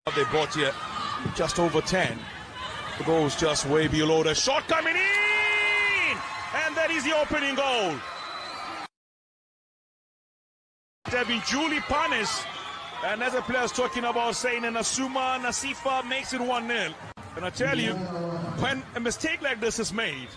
They bought here just over 10. The goal's just way below the shot coming in! And that is the opening goal. They've been duly punished. And as a player's talking about saying, and Asuma Nasifa makes it 1 0. And I tell you, when a mistake like this is made,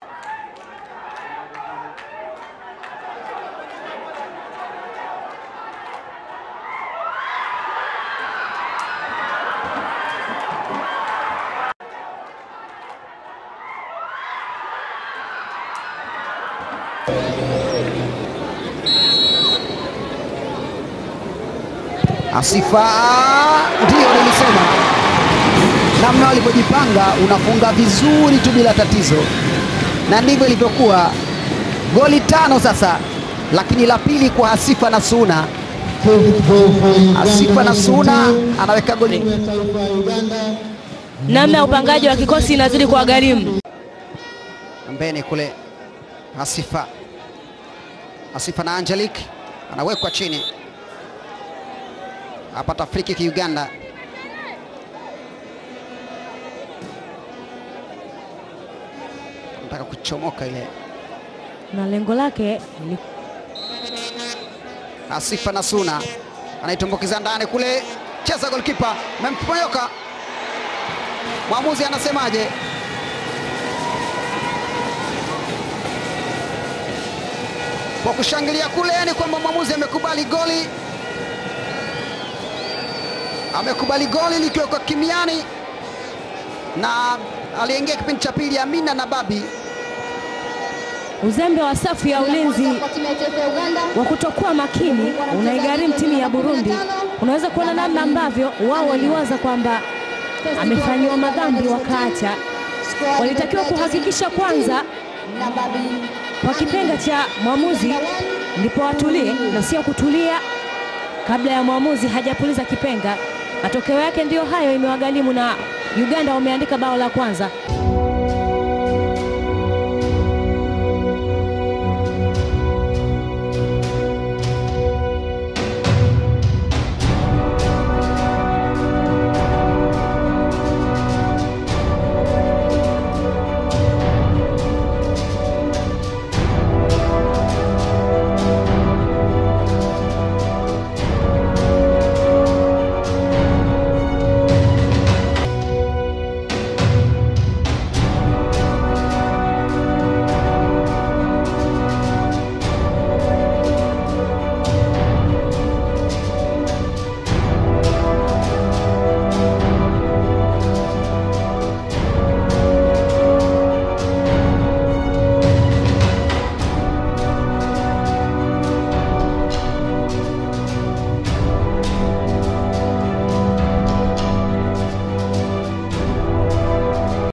Asifa, ndiyo nilisema, namna walivyojipanga, unafunga vizuri tu bila tatizo, na ndivyo ilivyokuwa. Goli tano sasa, lakini la pili kwa Asifa na Suna. Asifa na Suna anaweka goli Namna ya upangaji wa kikosi inazidi kwa gharimu. mbele kule. Asifa, Asifa na Angelique anawekwa chini, apata free kick Uganda. Nataka kuchomoka ile na lengo lake ni Asifa na Suna anaitumbukiza ndani kule, cheza golkipa, memponyoka. Mwamuzi anasemaje? Kwa kushangilia kule ni kwamba mwamuzi amekubali goli, amekubali goli likiwekwa kimiani, na aliingia kipindi cha pili Amina na Babi uzembe wa safu ya ulinzi wa kutokuwa makini unaigharimu timu ya Burundi. Unaweza kuona namna ambavyo wao waliwaza kwamba amefanyiwa madhambi wakaacha. Walitakiwa kuhakikisha kwanza kwa kipenga cha mwamuzi ndipo watulie na sio kutulia kabla ya mwamuzi hajapuliza kipenga. Matokeo yake ndiyo hayo, imewagharimu na Uganda wameandika bao la kwanza.